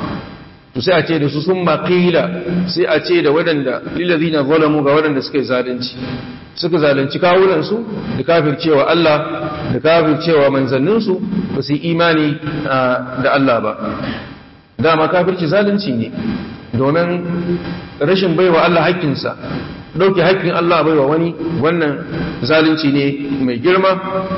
to sai a ce da su sun maƙila sai a ce da waɗanda lillazina zalamu ga waɗanda suka yi zalunci suka zalunci kawunansu da kafircewa Allah da kafircewa manzanninsu ba su yi imani da Allah ba dama kafirci zalunci ne domin rashin baiwa Allah haƙƙinsa ɗauke haƙƙin Allah baiwa wani wannan zalunci ne mai girma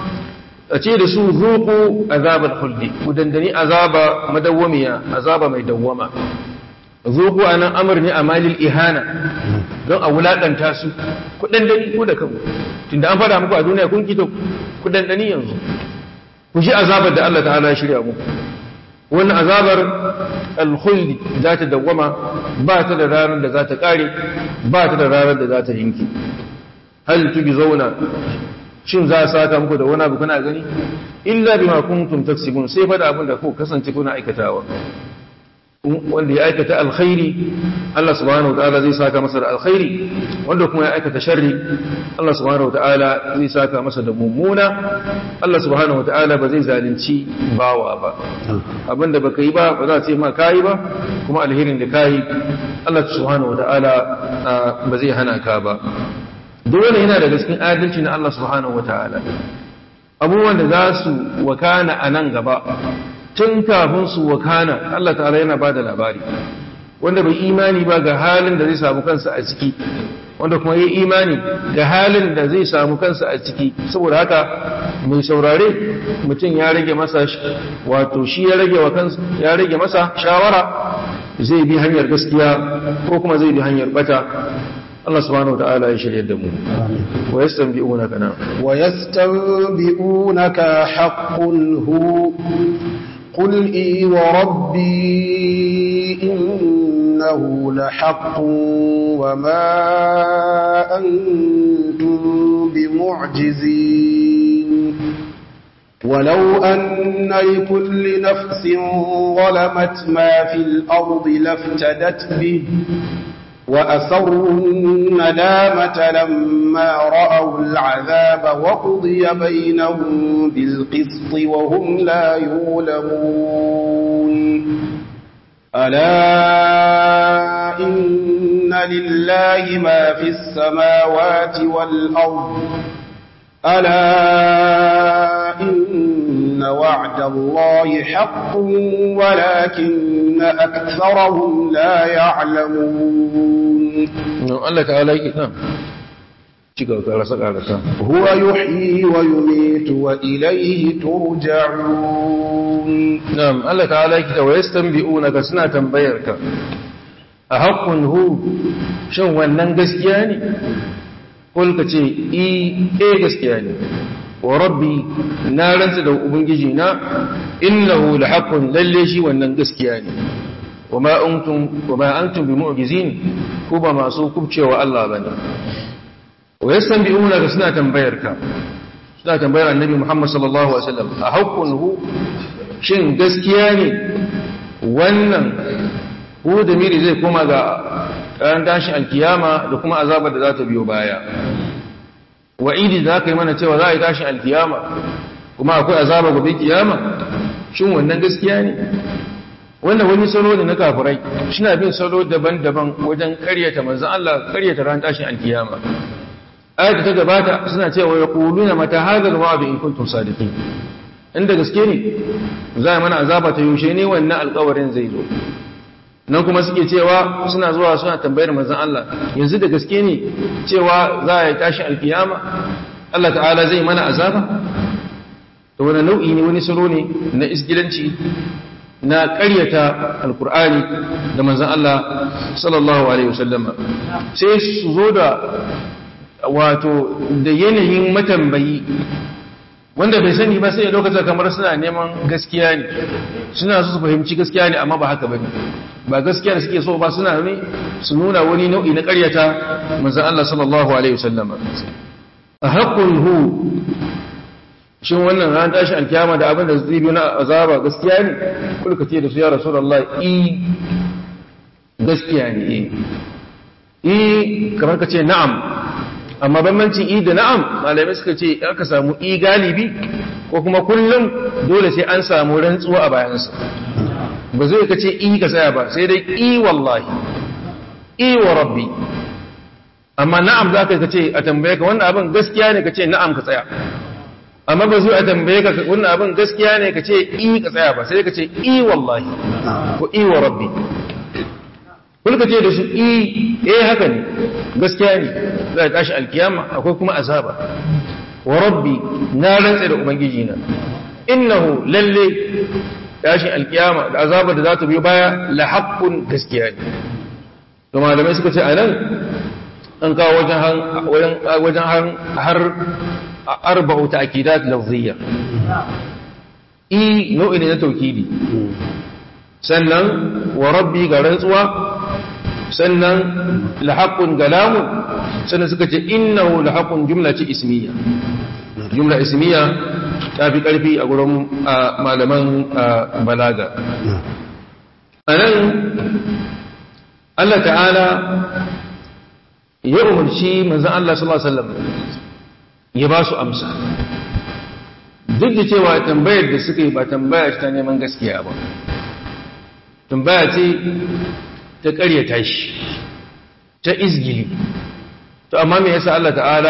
a ce da su zuku azabar huldi ku dandani azaba madawwamiya azaba mai dawwama zuku anan amr ne a malil ihana don a wulakanta su ku dandani ku da kanku tunda an fada muku a duniya kun kito ku dandani yanzu ku ji azabar da Allah ta'ala ya shirya muku wannan azabar alkhuldi za ta dawwama ba ta da ranar da za ta kare ba ta da ranar da za ta yinki hal tubi zauna shin za a saka muku da wani abu kuna gani illa bima kuntum taksibun sai fa da abin da ku kasance kuna aikatawa wanda ya aikata alkhairi Allah subhanahu wataala zai saka masa da alkhairi wanda kuma ya aikata sharri Allah subhanahu wataala zai saka masa da mummuna Allah subhanahu wataala ba zai zalunci bawa ba abinda baka yi ba ba za a ce ma kayi ba kuma alherin da kayi Allah subhanahu wataala ba zai hana ka ba dole yana daga cikin adalci na Allah subhanahu wataala abubuwan da za su wakana a nan gaba tun kafin su wakana Allah ta'ala yana ba da labari wanda bai imani ba ga halin da zai samu kansa a ciki wanda kuma yi imani ga halin da zai samu kansa a ciki saboda haka mai saurare mutum ya rage masa wato shi ya rage wa kansa ya rage masa shawara zai bi hanyar gaskiya ko kuma zai bi hanyar bata Allah subhanahu wataala ya shirye da mu wa yastanbi'unaka na wa yastanbi'unaka haqqun hu قل إي وربي إنه لحق وما أنتم بمعجزين ولو أن لكل نفس ظلمت ما في الأرض لافتدت به وأسروا الندامة لما رأوا العذاب وقضي بينهم بالقسط وهم لا يظلمون ألا إن لله ما في السماوات والأرض ألا إن وعد الله حق ولكن أكثرهم لا يعلمون الله تعالى نعم هو يحيي ويميت وإليه ترجعون نعم الله تعالى كده ويستنبئونك سنة تنبيرك أحق هو شو ونن قسكياني قل كتي إي إي قسكياني وربي نارن سدو أبنجينا إنه لحق لليشي ونن قسكياني وما أنتم وما أنتم بمعجزين كوبا ما سوكم شوى الله بني wa yastanbi'una da suna tambayarka suna tambayar annabi Muhammad sallallahu alaihi wasallam a hukunhu shin gaskiya ne wannan hu da miri zai koma ga ran tashin alkiyama da kuma azabar da za ta biyo baya wa'idi da aka yi mana cewa za a yi tashin alkiyama kuma akwai azaba gobe kiyama shin wannan gaskiya ne wannan wani salo ne na kafirai suna bin salo daban-daban wajen karyata manzon Allah karyata ran tashin alkiyama ayat ta gabata suna cewa ya kuluna mata hadal wa'du in kuntum sadiqin inda gaske ne za a mana azaba ta yaushe ne wannan alƙawarin zai zo nan kuma suke cewa suna zuwa suna tambayar manzon Allah yanzu da gaske ne cewa za a yi tashi alkiyama Allah ta'ala zai mana azaba to wani nau'i ne wani salo ne na isgilanci na ƙaryata alkur'ani da manzon Allah sallallahu alaihi wasallama sai su zo da wato da yanayin matambayi wanda bai sani ba sai lokacin kamar suna neman gaskiya ne suna su fahimci gaskiya ne amma ba haka bane ba gaskiya da suke so ba suna ne su nuna wani nau'i na ƙaryata manzon Allah sallallahu alaihi wasallam a haqqun hu shin wannan ran tashi alkiyama da abin da zai biyo na azaba gaskiya ne kulka ce da su ya rasulullah i gaskiya ne i kamar ka ce na'am amma bambancin i da na'am malamai suka ce aka samu i galibi ko kuma kullum dole sai an samu rantsuwa a bayansa ba zai ka ce i ka tsaya ba sai dai i wallahi i wa rabbi amma na'am za ka ce a tambaye ka wannan abin gaskiya ne ka ce na'am ka tsaya amma ba zai a tambaye ka wannan abin gaskiya ne ka ce i ka tsaya ba sai ka ce i wallahi ko i wa rabbi kulka ce da su i eh haka ne gaskiya ne za a tashi alkiyama akwai kuma azaba wa rabbi na rantsa da ubangiji na innahu lalle tashin alkiyama da azaba da za ta biyo baya la haqqun gaskiya ne to malamai suka ce anan an kawo wajen wajen har arba'u ta'kidat lafziyya i nau'i ne na taukidi sannan wa rabbi ga rantsuwa sannan lahaqqun galamu sannan suka ce innahu lahaqqun jumla ce ismiya jumla ismiya ta fi karfi a gurin malaman balaga anan Allah ta'ala ya umarci manzon Allah sallallahu alaihi wasallam ya ba su amsa duk da cewa tambayar da suka yi ba tambaya ta neman gaskiya ba tambaya ce ta ƙaryata shi ta izgili to amma me yasa Allah ta'ala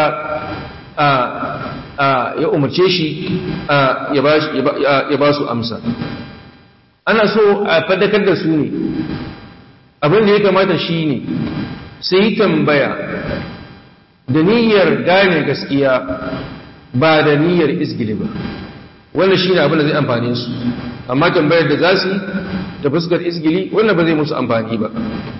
ya umarce shi ya ba su amsa ana so a fadakar da su ne abin da ya kamata shi ne sai tambaya da niyyar gane gaskiya ba da niyyar izgili ba wannan shi ne abin da zai amfane su amma tambayar da za su yi da fuskar izgili wannan ba zai musu amfani ba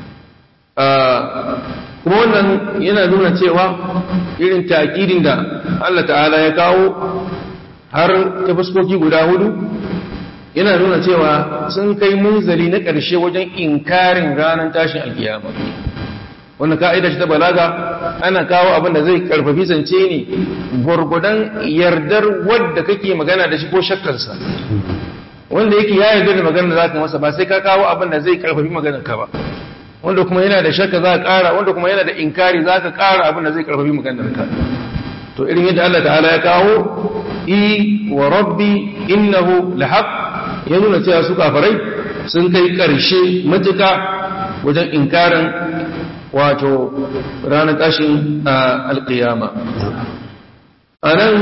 kuma wannan yana nuna cewa irin taƙirin da Allah ta'ala ya kawo har ta fuskoki guda hudu yana nuna cewa sun kai munzali na ƙarshe wajen inkarin ranar tashin alkiyama wannan ka'ida shi ta balaga ana kawo abin da zai karfafi zance ne gwargwadon yardar wadda kake magana da shi ko shakkarsa wanda yake ya yarda da magana da zaka masa ba sai ka kawo abin da zai karfafi maganar ka ba wanda kuma yana da shakka za ka ƙara wanda kuma yana da inkari za ka ƙara abin da zai karfafi maganar ka to irin yadda Allah ta'ala ya kawo i wa rabbi innahu lahaq ya nuna cewa su kafarai sun kai ƙarshe matuka wajen inkarin wato ranar tashin alƙiyama a nan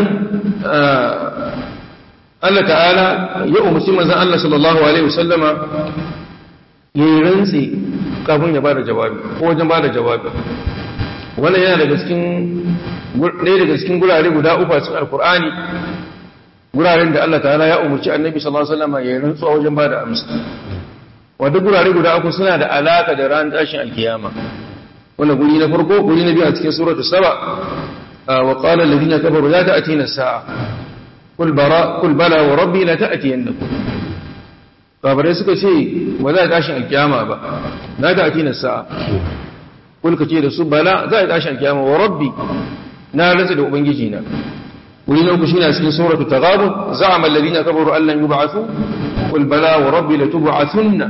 Allah ta'ala ya umarci manzan Allah sallallahu Alaihi wasallama ya yi rantse kafin ya ba da jawabi ko wajen ba da jawabi wannan yana daga cikin ɗaya daga cikin gurare guda uku a cikin alkur'ani guraren da Allah ta'ala ya umarci annabi sallallahu Alaihi wasallama ya yi rantsuwa wajen ba da amsa wadda gurare guda uku suna da alaka da ranar tashin alkiyama wannan guri na farko guri na biyu a cikin suratul saba wa qala alladhina kafaru la ta'tina as-sa'a qul bara qul bala wa rabbi la ta'tiyannakum kafirai suka ce ba za ta tashin alkiyama ba la ta'tina as-sa'a qul kace da su bala za ta tashin alkiyama wa rabbi na rantsa da ubangiji na guri na uku shine a cikin suratul taghabun za'ama alladhina kafaru an lan yub'athu qul bala wa rabbi la tub'athunna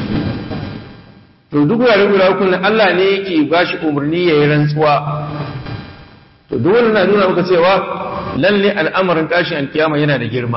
to duk wurare guda uku ne Allah ne yake ba shi umarni ya yi rantsuwa to duk wannan na nuna maka cewa lalle al'amarin tashin alkiyama yana da girma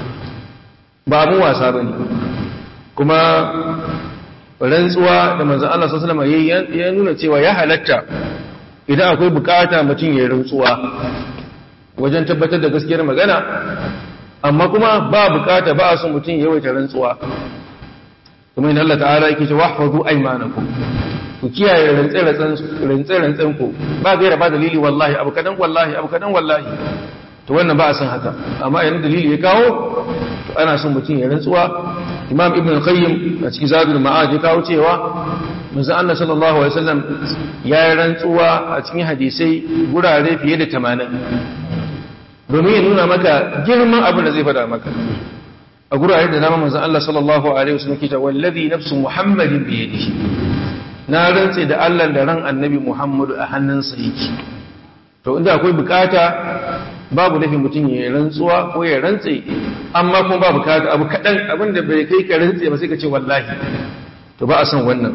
ba abun wasa bane kuma rantsuwa da manzon Allah sallallahu alaihi wasallam ya nuna cewa ya halatta idan akwai bukata mutum ya yi rantsuwa wajen tabbatar da gaskiyar magana amma kuma ba bukata ba a son mutum ya yawaita rantsuwa kuma in Allah ta'ala yake cewa wahfazu aymanakum ku kiyaye rantsen ku ba gaira ba dalili wallahi abu kadan wallahi abu kadan wallahi to wannan ba a san haka amma idan dalili ya kawo to ana son mutum ya rantsuwa imam ibn al-qayyim a cikin zadul ma'ad ya kawo cewa manzo Allah sallallahu alaihi wasallam ya yi rantsuwa a cikin hadisai gurare fiye da 80 domin ya nuna maka girman abin da zai faɗa maka a gurare da dama manzon Allah sallallahu alaihi wasallam ke ta wallazi nafsu muhammadin bi yadihi na rantse da Allah da ran annabi Muhammadu a hannunsa yake to inda akwai bukata babu nufin mutum ya rantsuwa ko ya rantse amma kuma ba bukata abu kadan abinda bai kai ka rantse ba sai ka ce wallahi to ba a san wannan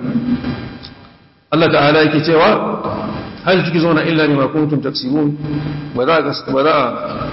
Allah ta'ala yake cewa hal tukizuna illa bima kuntum taksibun ba za ba za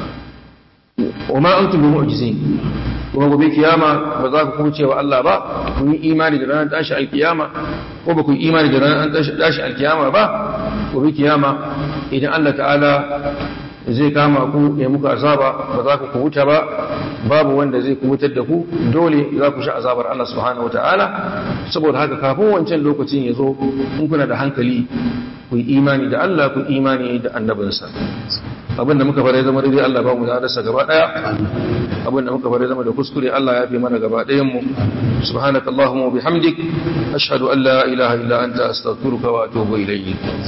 wa ma antum bi mu'jizin kuma gobe kiyama ba za ku kuce wa Allah ba kun yi imani da ranar tashi alkiyama ko ba ku yi imani da ranar tashi alkiyama ba gobe kiyama idan Allah ta'ala zai kama ku ya muku azaba ba za ku kubuta ba babu wanda zai kubutar da ku dole za ku sha azabar Allah subhanahu wata'ala saboda haka kafin wancan lokacin ya zo in kuna da hankali ku yi imani da Allah ku imani da annabinsa abinda muka fara zama daidai Allah ba mu da arsa gaba daya abinda muka fara zama da kuskure Allah ya fi mana gaba dayan mu subhanakallahumma wa bihamdik ashhadu an la ilaha illa anta astaghfiruka wa atubu ilayk